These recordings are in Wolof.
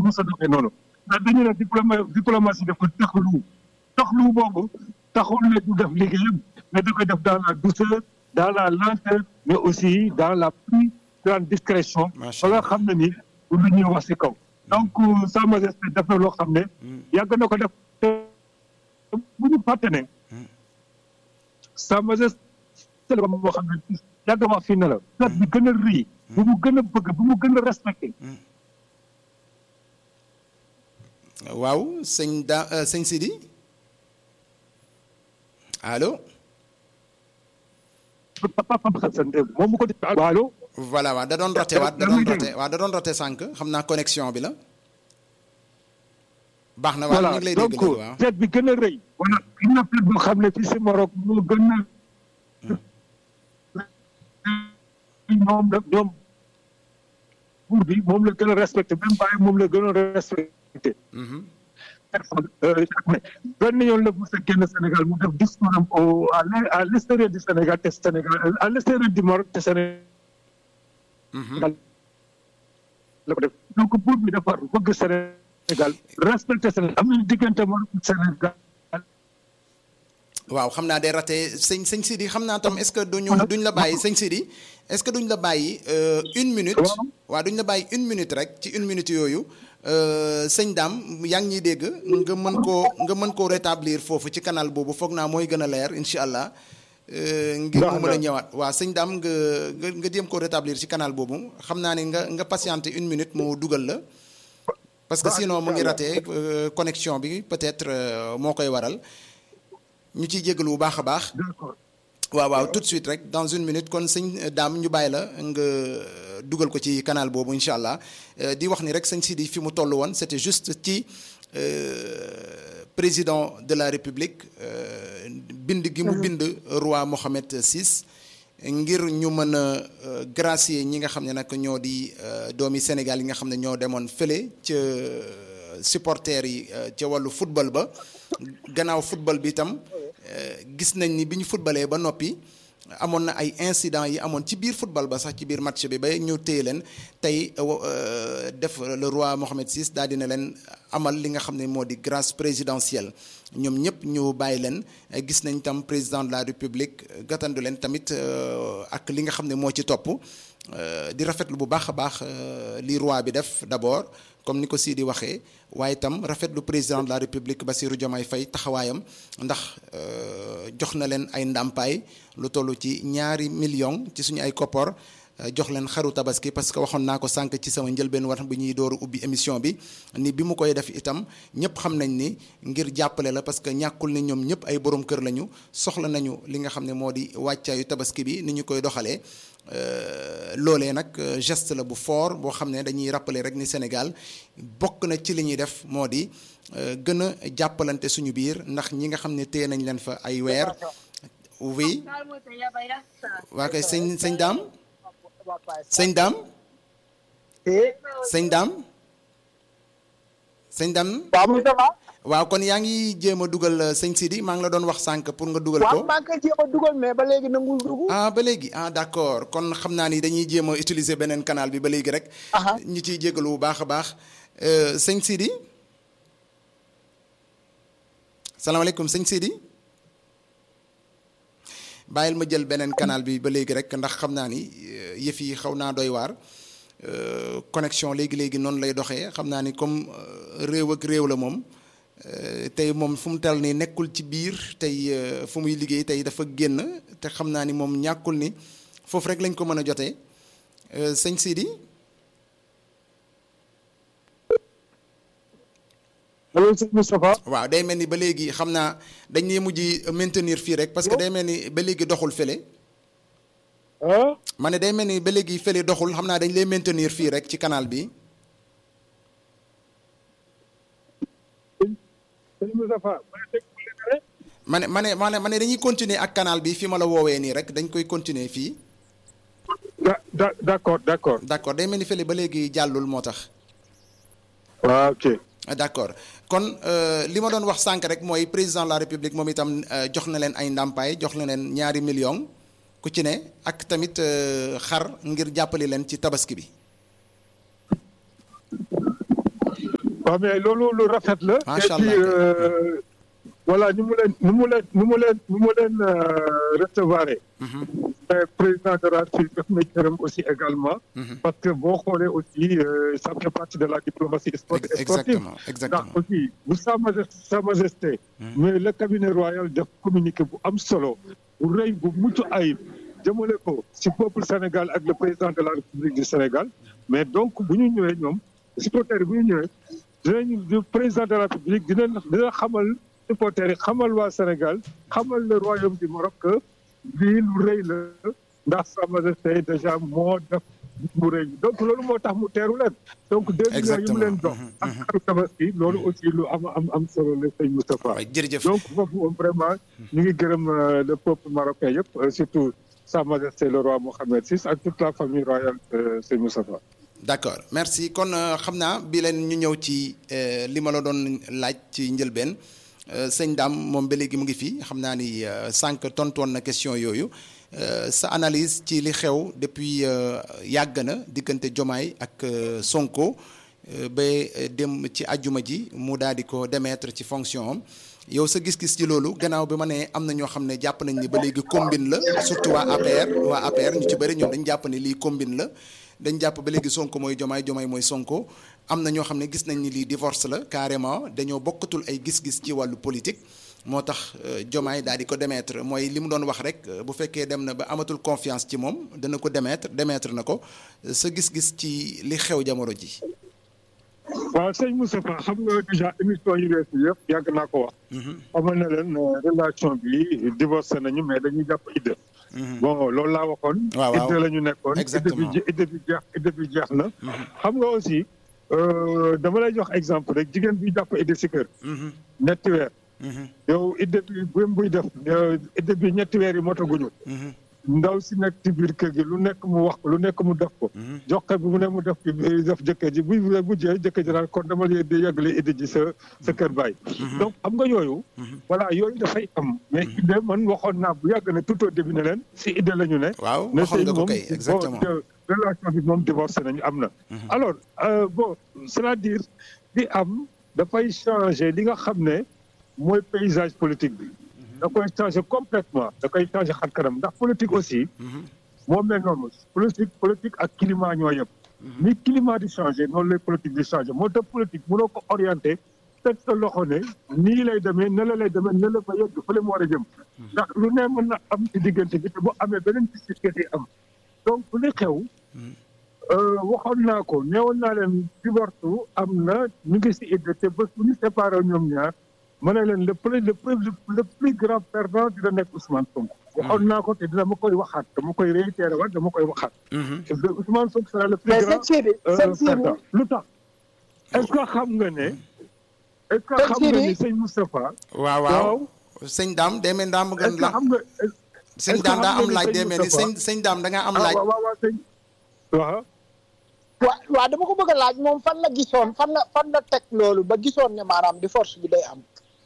mos a doxee noonu ndax dañu ne diploma diplomatie dafa taxalu taxalu boobu taxul ne du def liggéeyam mais da koy def dans la douceur dans la lenteur mais aussi dans la plus grande discrétion Macha ba nga xam ne ni du lu ñuy wax si kaw donc sa majesté def na loo xam ne yàgg na ko def te bu ñu fàtte ne sa majesté la moo xam ne yàgg wax fii ne la fête bi gën a rëy bu mu gën a bëgg bu mu gën a respecté waaw sëñ da euh, sëñ Sidi allo papa papa xasan moom mu ko def allo voilà waaw da doon raté waat da doon raté waaw da doon raté sànq xam naa connexion bi la baax na waaw ñu ngi lay dégg donc léegi waaw fête bi gën a rëy voilà am na fête boo xam ne fii si Maroc moo gën a moom la ñoom buur bi moom la gën a respecté même bàyyi moom la gën a respecté Mhm. benn yoon la mos a génn Sénégal mu def discours am au à l'e- à l'extérieur du Sénégal te Sénégal à l'extérieur du Maroc te Sénégal Mhm. la ko def donc buur bi dafa bëgg Sénégal respecté Sénégal am nañu diggante Maroc ak Sénégal waaw xam naa day raté sëñ sëñ Sidi xam naa tam est-ce que duñu duñ la bàyyi sëñ Sidi est-ce que duñ la bàyyi euh, une minute Waaw. waaw duñ la bàyyi une minute rek ci une minute yooyu euh, sëñ Dame yaa ngi ñuy dégg nga mën koo nga mën koo rétablir foofu ci canal boobu foog naa mooy gën a leer incha allah euh, ngir mu Baax mën a na. ñëwaat waaw sëñ Dame nga nga nga jéem koo rétablir ci canal boobu xam naa ne nga nga patienter une minute mu dugal la parce que Baax na, sinon mu ngi incha raté euh, connexion bi peut-être euh, moo koy waral ñu ciy jégalu bu baax a baax d'accord waaw waaw tout de suite rek dans une minute kon sëñ daam ñu bàyyi la nga dugal ko ci canal boobu incha allah Euh, di wax ni rek sëñ Sidi fi mu toll woon c'était juste ci euh, président de la république euh, bind gi mu bind roi Mohammed VI ngir ñu mën a euh, gracier ñi nga xam ne nag ñoo di euh, doomi Sénégal yi nga xam ne ñoo demoon fële ca supporters yi euh, ca wàllu football ba gannaaw football bi itam euh, gis nañ ni bi ñu footballee ba noppi amoon na ay incidents yi amoon ci biir football ba sax ci biir match bi ba ñu téye leen tey euh, def le roi Mohammed VI daal dina leen amal li nga xam ne moo di grâce présidentielle ñoom ñëpp ñu bàyyi leen eh, gis nañ tam président de la république eh, gàttandu leen tamit euh, ak li nga xam ne moo ci topp euh, di rafetlu bu baax a baax euh, li roi bi def d'abord comme ni ko Sidi waxee waaye itam rafetlu président de la république Bassirou Diomaye Faye taxawaayam ndax euh, jox na leen ay ndàmpaay lu toll ci ñaari million ci suñu ay koppor euh, jox leen xaru tabaski parce que waxoon naa ko sànq ci sama njëlbeen war bu ñuy dooru ubbi émission bi ni bi mu koy def itam ñëpp xam nañ ni ngir jàppale la parce que ñàkkul ni ñoom ñëpp ay borom kër lañu soxla nañu li nga xam ne moo di wàccaayu tabaski bi ni ñu koy doxalee Euh, loolee nag euh, geste la bu fort boo xam ne dañuy rappeler rek ni Sénégal bokk na ci li ñuy def moo di euh, gën a jàppalante suñu biir ndax ñi nga xam ne téye nañ leen fa ay weer oui waa kay sëñ sëñ daam sëñ daam sëñ daam sëñ daam waaw Moustapha waaw kon yaa ngi jéem a dugal euh, sëñ Sidi maa ngi la doon wax sànq pour nga dugal waaw ko maa ngi koy jéem a dugal mais ba léegi nangul dugg ah ba léegi ah d'accord kon xam naa ni dañuy jéem a utiliser beneen canal bi ba léegi rek. Aha. ñu ciy jégalu bu baax a baax Euh, sëñ Sidi salaamaaleykum sëñ Sidi bàyyil ma jël beneen canal bi ba léegi rek ndax xam naa ni euh, yëf yi xaw naa doy waar Euh, connexion léegi léegi noonu lay doxee xam naa ni comme euh, réew ak réew la moom. Euh, tey moom fu mu tel nii nekkul ci biir tey euh, fu muy liggéey tey dafa génn te xam naa ni moom ñàkkul ni foofu rek lañ ko mën a jotee Euh, sëñ Sidi allo sëñ Moustapha waaw day mel ni ba léegi xam naa dañ ne mujj maintenir fii rek parce que day mel ni ba léegi doxul fële ah ma ne day mel ni ba léegi fële doxul xam naa dañ lay maintenir fii rek ci canal bi sëñ Moustapha ma ne dégg nga rek ma ne ma ne ma ne ma ne dañuy continuer ak canal bi fi ma la woowee nii rek dañ koy continuer fii da da d'accord d'accord d'accord day mel ni fële ba léegi jàllul moo tax waaw ok Ah, d'accord kon euh, li ma doon wax sànq rek mooy président de la république moom itam euh, jox na leen ay ndàmpaay jox na leen ñaari million ku ci ne ak tamit euh, xar ngir jàppale leen ci tabaski bi waaw mais loolu lu rafet la. Macha et puis Allah. euh, voilà ni mu leen ni mu leen ni mu leen ni mu leen euh, recevoir. mais président de la République def na cëram aussi également. parce que boo xoolee aussi euh, ça fait partie de la diplomatie sport- Ex- sportive. exactement exactement ndax aussi bu sa majesté sa majesté. mais le cabinet royal def communiqué bu am solo. bu rëy bu mucc ayib. jëmale ko ci peuple Sénégal ak le président de la République du Sénégal. mais donc bu ñu ñëwee ñoom supporters yi bu ñu ñëwee dinañu le président de la République dina dina xamal supporters yi xamal waa Sénégal xamal le royaume du Maroc que lii lu rëy la ndax sa majesté déjà moo def mu rëy donc loolu moo tax mu teeru leen donc deux millions yi mu leen dox ak xaru tabaski loolu aussi lu am am am solo la sëñ Moustapha waay jërëjëf donc foofu moom vraiment ñu ngi gërëm euh, le peuple marocain yëpp euh, surtout sa majesté le roi Mohammed VI ak toute la famille royale euh, sëñ Moustapha d'accord merci kon euh, xam naa bi leen ñu ñëw ci euh, li ma la doon laaj ci njëlbeen euh, sëñ Dame moom ba léegi mu ngi fi xam naa ni euh, sànq tontoon na question yooyu Euh, sa analyse ci li xew depuis euh, yàgg na diggante Jomaay ak euh, Sonko euh, ba euh, dem ci ajjuma ji mu daal di ko démettre ci fonction am yow sa gis-gis ci loolu gannaaw bi ma ne am na ñoo xam ne jàpp nañ ni ba léegi combine la surtout waa APR waa APR ñu ci bëri ñoom dañ jàpp ni lii combine la dañ jàpp ba léegi Sonko mooy Jomaay Jomaay mooy Sonko am na ñoo xam ne gis nañ ni lii divorce la carrément dañoo bokkatul ay gis-gis ci wàllu politique moo tax euh, Jomaay daal di ko démettre mooy li mu doon wax rek euh, bu fekkee dem na ba amatul confiance ci moom dana ko démettre démettre na ko Euh, sa gis-gis ci li xew jamono ji. waaw sëñ Moustapha xam nga déjà émission yi weesu yëpp yàgg naa ko wax xamal na leen euh, relation bi divorcé nañu mais dañuy jàpp idée bon loolu laa waxoon Waaw, waaw. idée la ñu nekkoon idée Exactement. bi je- idée bi jeex idée bi jeex na xam nga aussi euh, dama lay jox exemple rek jigéen bi jàpp idée si kër ñetti weer yow idée bi bu buy def euh, idée bi ñetti weer yi motaguñu ndaw si nekk ci biir kër gi lu nekk mu wax ko lu nekk mu def ko jox ko bi mu ne mu def ko def jëkkër ji bu bu jee jëkkër ji daal kon dama lay di yàggale idée ji sa sa kër baay donc xam nga yooyu voilà yooyu dafay am mais idée man waxoon naa bu yàgg ne tout au début ne leen si idée la ñu ne waaw ne waxoon sëy nga ko moom kay exactement bon, de- relation bi moom divorcé nañu am na alors euh, bon c'est-à-dire di am dafay changer li nga xam ne mooy paysage politique bi da koy changer complètement da koy changer xar kanam ndax politique aussi moo mel noonu politique politique ak climat ñoo yëpp ni climat di changer noonu lay politique di changer moo tax politique mënoo ko orienté teg sa loxo ne nii lay demee ne la lay demee ne la ba yegg fële mu war a jëm ndax lu ne mën na am ci diggante bi te bu amee beneen gis-gis am donc li xew euh, waxoon naa ko neewoon naa leen divorce am na ñu ngi si idée te bés bu ñu séparé ñoom ñaar ma ne leen le plus le plus le plus grand perdant dina nekk Ousmane Sonko. waxoon naa ko te dina ma koy waxaat dama koy réitéré waat dama koy waxaat. te de Ousmane Sonko sera le plus mais grand sëñ Sidi euh, sëñ Sidi perdant lu tax est-ce que xam nga ne. est-ce que Sëñ xam nga Sidi. ni sëñ Moustapha. waaw waaw sëñ Dame demee Dame est-ce gën que la xam nga. sëñ est-ce que Dame daa xam am nga laaj ni sëñ demee ni Moustapha- sëñ sëñ Dame da ngaa am ah laaj. waaw waaw waaw sëñ. waaw. waa waa dama ko bëgg a laaj moom fan la gisoon fan la fan la teg loolu ba gisoon ne maanaam di force bi day am.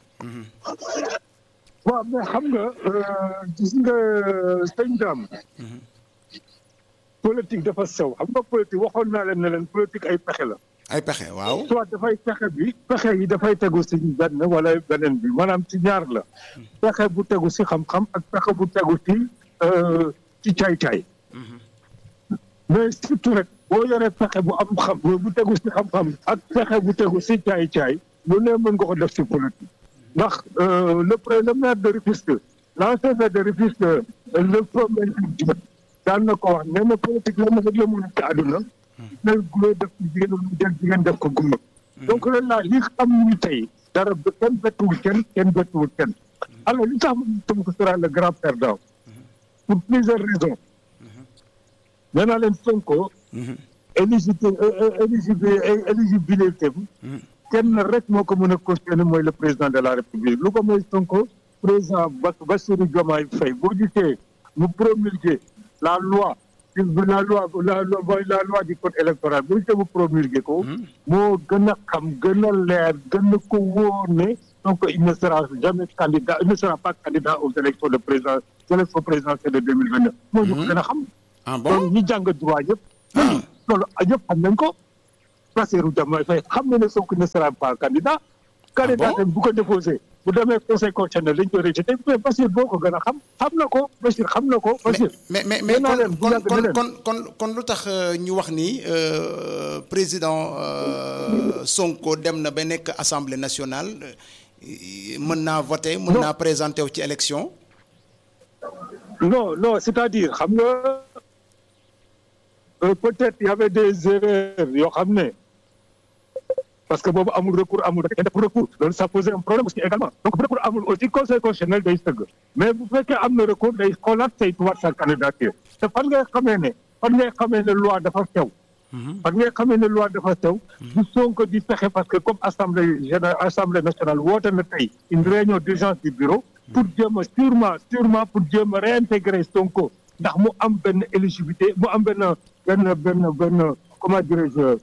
waaw mais xam nga euh, gis nga sëñ Dame politique dafa sew xam nga politique waxoon naa leen ne leen politique ay pexe la ay pexe waaw. soit dafay pexe bi pexe yi dafay tegu si benn wala beneen bi maanaam ci ñaar la pexe bu tegu si xam-xam ak pexe bu tegu si euh, ci caay-caay mais surtout rek boo yoree pexe bu am xam bu tegu si xam-xam ak pexe bu tegu si caay-caay lu ne mën nga ko def si politique ndax euh, le pré le maire de Rufisque l'ancien maire de Rufisque euh, le premier Diop daan na ko wax nee na politique la ma rek la mën a ci àdduna jël góor def ko jigéen wala jël jigéen def ko góor donc loolu laa li xam ñu tey dara ba kenn bettuwul kenn kenn bettuwul kenn alors li tax ma Sonko sera le grand perdant pour plusieurs raisons nee naa leen Sonko éligibilité éligibilité éligibilité kenn rek moo ko mën a cautionner mooy le président de la république lu ko mooy Sonko président Bas Bassirou Diomaye Faye boo gisee mu promulguer la loi la loi la loi mooy la loi du code électoral boo gisee mu promulguer ko moo gën a xam gën a leer gën a ko wóor ne donc il ne sera jamais candidat il ne sera pas candidat aux élections de président élections présidentielles de deux mille vingt neuf moo ñu ko gën a xam ah loolu bon ñi jàng droit yëpp loolu ñëpp xam nañ ko Bassirou Diomaye Faye xam na ne Sonko ne sera pas candidat. candidat bon tam bu ko déposé bu demee conseil constitutionnel dañ koy rejeté mais Bassirou boo ko gën a xam xam na ko Bassirou xam na ko Bassirou. mais mais mais nee naa leen bu kon yàgg kon ne leen. kon kon kon lu tax euh, ñu wax ni euh, président euh, Sonko dem na ba nekk assemblée nationale euh, mën naa voter mën Non. naa présenter wu ci élection. non non c'est-à-dire xam nga euh, peut-être y avait des erreurs yoo xam ne parce que boobu amul recours amul rek def recours loolu ça posait un problème aussi également donc bu recours amul aussi conseil constitutionnel day sëgg mais bu fekkee am na recours day xoolaat saytuwaat sa candidature te fan ngay xamee ne fan ngay xamee ne loi dafa sew fan ngay xamee ne loi dafa sew du Sonko di fexe parce que comme assemblée générale assemblée nationale woote na tey une réunion d'urgence du bureau pour jéem a sûrement sûrement pour jéem a réintégrer Sonko ndax mu am benn éligibilité mu am benn benn benn benn comment dirais-je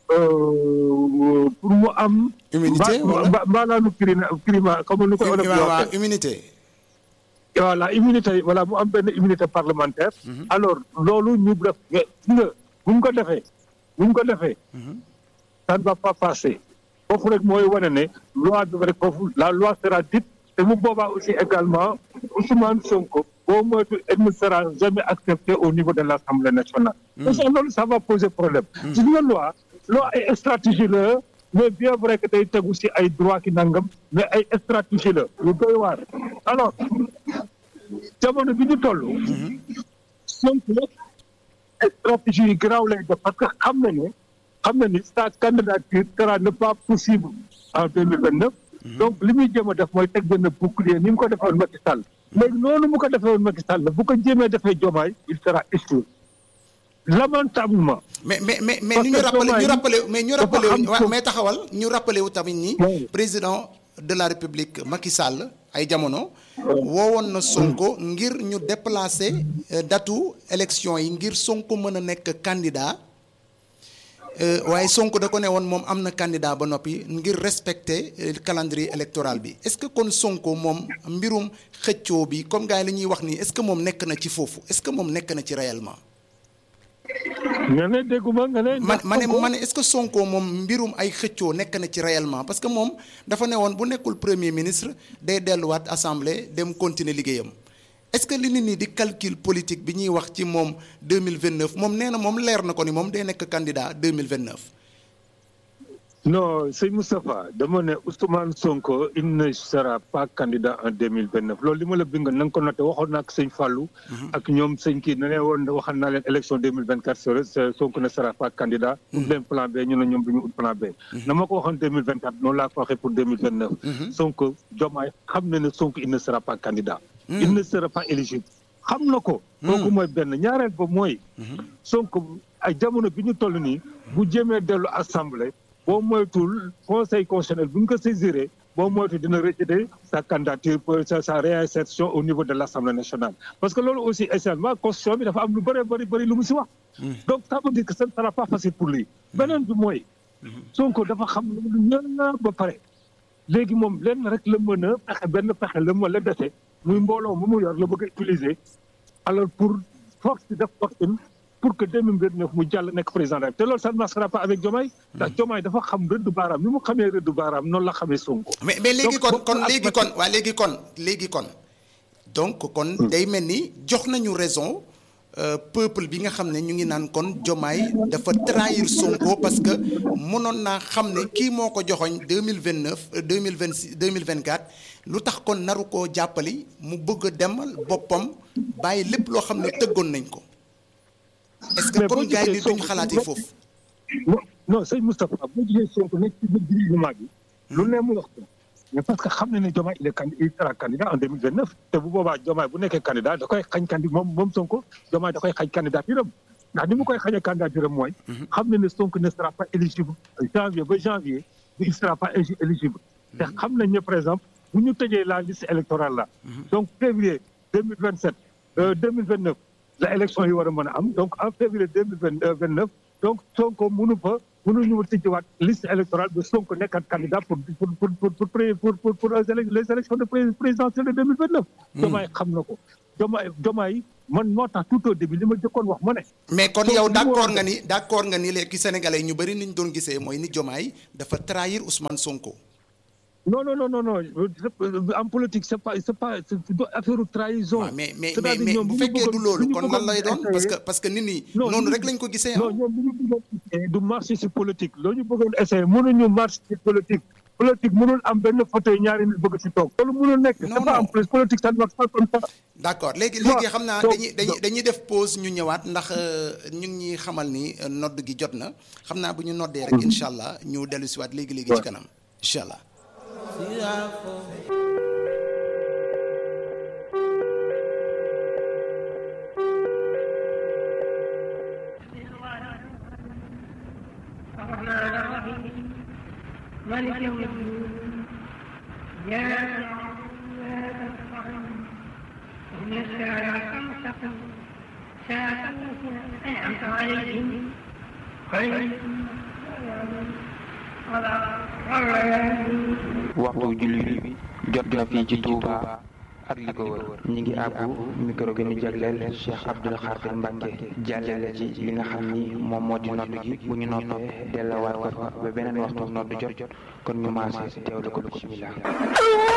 euh, pour mu am. Immunité, mba- wala? mba- mbaalaanu crime crime comme ni ko olof di waaw waaw waxee. immunité. voilà immunité voilà mu am benn immunité parlementaire. alors loolu ñu def nga gis nga bu ñu ko defee bu ñu ko defee. ça ne va pas passer foofu rek mooy wane ne loi bi rek foofu la loi sera dite te mu boobaa aussi également Ousmane Sonko boo moytu elle ne sera jamais acceptée au niveau de l'Assemblée nationale. parce que loolu ça va poser problème. gis nga loi loi ay stratégie la mais bien vrai que day tegu ci ay droit ki nangam mais ay stratégie la yu doy waar alors jamono bi ñu toll. Sonko stratégie yi garaaw lay def parce que xam na ne xam na ni sa candidature sera ne pas possible en deux mille vingt neuf donc li muy jéem a def mooy teg benn bouclier ni mu ko defee woon Macky Sall léegi noonu mu ko defee woon Macky Sall bu ko jéemee defee Diomaye il sera exclu lamentablement mais mais mais mais Parce ni ñu que rappelé ñu Diomaye rappelé mais ñu dafa rappelé xam waaw ko. mais taxawal ñu rappelé wu tamit ni Oui. président de la république Macky Sall ay jamono woowoon na Sonko ngir ñu déplacer euh, datu élection yi ngir Sonko mën a nekk candidat euh, waaye Sonko da ko ne woon moom am na candidat ba noppi ngir respecter euh, calendrier électoral bi est-ce que kon Sonko moom mbirum xëccoo bi comme gars yi li ñuy wax nii est-ce que moom nekk na ci foofu est-ce que moom nekk na ci réellement nga ne dégguma nga ne man ndax ma ne Sonko- ma ne est-ce que Sonko moom mbirum ay xëccoo nekk na ci réellement parce que moom dafa ne woon bu nekkul premier ministre day delluwaat assemblée dem continuer liggéeyam est-ce que li nit ñi di calcul politique bi ñuy wax ci moom 2029 moom nee na moom leer na ko ni moom day nekk candidat 2029 non sëñ Moustapha dama ne Ousmane Sonko il ne sera pas candidat en deux mille vingt neuf loolu li ma la bind na nga ko noté waxoon naa ak sëñ Fallou. ak ñoom sëñ kii ne leen woon waxal naa leen élection deux mille vingt quatre sera Sonko ne sera pas candidat. ut leen plan B ñu ne ñoom du ñu ut plan B. na ma ko waxoon deux mille vingt quatre noonu laa ko waxee pour deux mille vingt neuf. Sonko Diomaye xam na ne Sonko il ne sera pas candidat. il ne sera pas éligible. xam na ko. kooku mooy benn ñaareel ba mooy. Sonko ay jamono bi ñu toll nii bu jéemee dellu assemblée. boo moytul conseil constitutionnel bu ñu ko saisiré boo moytul dina rejeter sa candidature pour sa sa réinsertion au niveau de l' assemblée nationale. parce que loolu aussi essentiellement constitution bi dafa am lu bëri bëri bëri lu mu si wax. donc ça veut dire que ce ne sera pas facile pour lui. beneen bi mooy. Sonko dafa xam lu ñëpp ba pare. léegi moom lenn rek la mën a pexe benn pexe la mën la dese muy mbooloo mu mu yor la bëgg a utiliser alors pour force def fortune pour que 2029 mu jàll nekk président rek te loolu ça ne marchera pas avec Diomaye ndax Diomaye dafa xam rëddu baaraam ni mu xamee rëddu baaraam noonu la xamee Sonko. mais mais léegi Donc, kon bokk kon ak léegi Macky- kon waa léegi kon léegi kon donc kon day mel ni jox nañu raison euh, peuple bi nga xam ne ñu ngi naan kon Diomaye dafa trahir Sonko parce que mënoon naa xam ne kii moo ko joxoñ deux mille vingt neuf deux mille vingt six deux mille vingt quatre lu tax kon naru koo jàppali mu bëgg a demal boppam bàyyi lépp loo xam ne tëggoon nañ ko est-ce que Mais kon boo gars yi gisee duñ Sonko- xalaatee foofu. non non sëñ Moustapha boo gisee Sonko nekk ci biir gouvernement bi lu ne mu wax ko mais parce que xam na ne Diomaye il est candi il sera candidat en 2029 te bu boobaa Diomaye bu nekkee candidat da koy xañ candi moom moom Sonko Diomaye da koy xañ candidature am ndax ni mu koy xañee candidature am mooy xam na ne Sonko ne sera pas éligible janvier ba janvier il sera pas égi- éligible te xam nañ ne par exemple bu ñu tëjee la liste électorale là donc février 2027 euh, 2029 la élection yi war a mën a am donc en février 2029 donc Sonko mënu fa mënuñu tijjiwaat liste électorale ba Sonko nekkat candidat pour pour pour pour pour pour pour pour les élections de présidentielles de deux mille vingt neuf. Diomaye xam na ko Diomaye Diomaye man moo tax tout au début li ma jëkkoon wax ma ne. mais kon yow d' accord nga ni d' accord nga ni léegi sénégalais ñu bëri niñ doon gisee mooy ni Diomaye dafa trahir Ousmane Sonko. non non non non non en politique c' est pas c' est pas affaire trahison. waaw mais mais mais bu fekkee du loolu kon lan lay doon parce que parce que nit ñi. noonu rek lañ ko gisee non ñoom li ñu bëggoon essayer du marché si politique loolu ñu bëggoon essayer mënuñu marché si politique. politique mënul am benn fauteuil ñaari nit bëgg si toog. loolu mënul nekk c' est pas en plus politique ça ne marche pas comme ça. d' accord léegi léegi xam naa dañuy dañuy dañuy def pause ñu ñëwaat ndax ñu ngi ñuy xamal ni nodd gi jot na xam naa bu ñu noddee rek incha allah ñu dellu si waat léegi léegi ci kanam incha allah. مالك يوم الدين يا إن الصراط المستقيم صراط الذين أنعمت عليهم غير waxtu julli bi jot na fii ci Touba ak li ko wër ñi ngi àbbu micro gi ñu jagleel Cheikh Abdoul Khadir Mbacke jàllale ci li nga xam ni moom moo di nodd gi bu ñu noppee dellawaat ko fa ba beneen waxtu nodd jot jot kon ñu maase teewlu ko bismillah